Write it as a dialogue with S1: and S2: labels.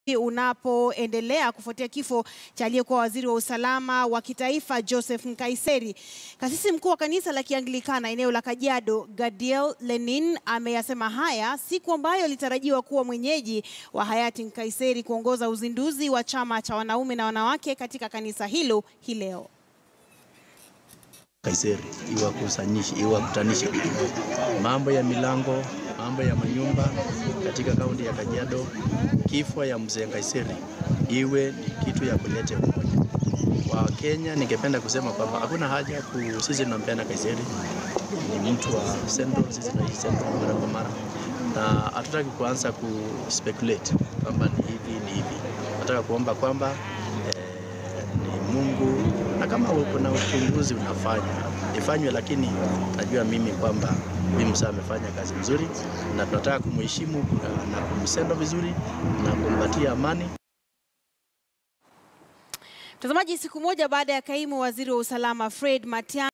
S1: unapoendelea kufuatia kifo cha aliyekuwa waziri wa usalama wa kitaifa Joseph Nkaiseri. Kasisi mkuu wa kanisa la Kianglikana eneo la Kajiado, Gadiel Lenin, ameyasema haya siku ambayo alitarajiwa kuwa mwenyeji wa hayati Nkaiseri kuongoza uzinduzi wa chama cha wanaume na wanawake katika kanisa hilo hii leo.
S2: Kaiseri iwakusanyishe iwakutanishe mambo ya milango, mambo ya manyumba katika kaunti ya Kajiado. Kifo ya mzee Kaiseri iwe ni kitu ya kuleta umoja kwa Kenya. Ningependa kusema kwamba hakuna haja ku, sisi tunampenda Kaiseri, ni mtu wa Central, sisi tunaishi Central mara kwa mara, na hatutaki kuanza ku speculate kwamba ni hivi ni hivi. Nataka kuomba kwamba eh, ni Mungu na kama kuna uchunguzi unafanya ifanywe, lakini najua mimi kwamba huyu mzee amefanya kazi nzuri, na tunataka kumheshimu na kumsendo vizuri na kumpatia amani.
S1: Mtazamaji, siku moja baada ya kaimu waziri wa usalama Fred Matiang'i